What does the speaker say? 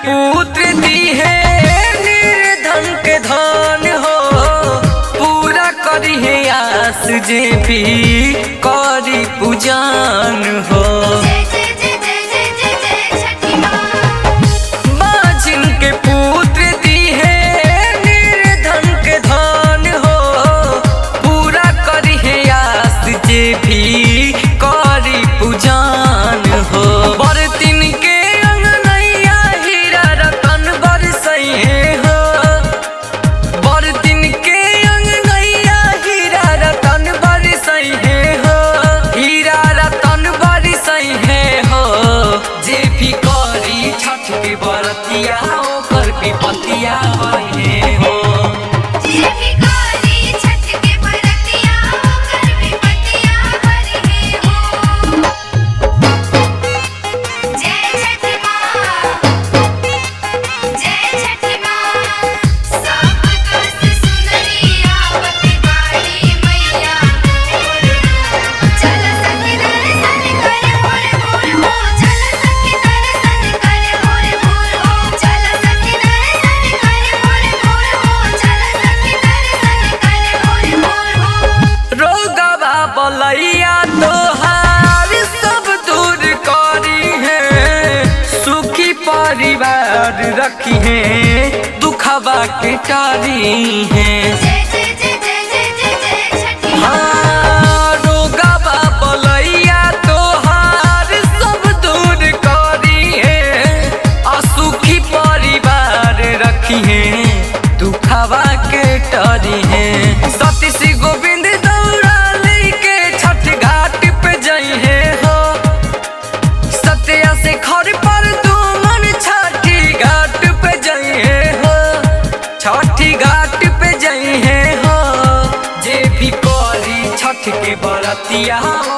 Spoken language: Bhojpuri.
पुत्र दी है निर्धन के धन हो पूरा करी है आस जे भी करी पूजन हो जय जय जय जय जय जय जय छठी माँ बाजिन के पुत्र दी है निर्धन के धन हो पूरा करी है आस जे भी करी पूजन हो बरतिन के अंगनैया हीरा रतन बरसैहे हो बरतिन के अंगनैया हीरा रतन बरसैहे हो हीरा रतन बरसैहे हो जे भी करी छठ के बरतिया ओकर विपतिया बहे हो जे भिखारी छठ के बरतिया कर विपतिया हरि हो जय छठी माँ जय छठी माँ सब कस सुनरी आवत बाड़ी मैया मोर चल सखी दर्शन करे मोर मोर हो चल सखी दर्शन करे मोर मोर हो चल सखी दर्शन करे मोर मोर हो चल सखी दर्शन करे मोर मोर हो रोगवा बलैया तोहार सब दूर करी है सुखी परिवार रखी है दुखवा के टारी है जय जय जय जय जय जय जय छठी माँ हाँ, रोगवा बलैया तोहार सब दूर करी है असुखी परिवार रखी है दुखवा के टरी है सतीश गोविंद दौड़ा लेके छठ घाट पे जई है हो सत्या से खर पर दुमन छठी घाट पे जई है हो छठी घाट पे जई है हो जे भी करी छठ के बरतिया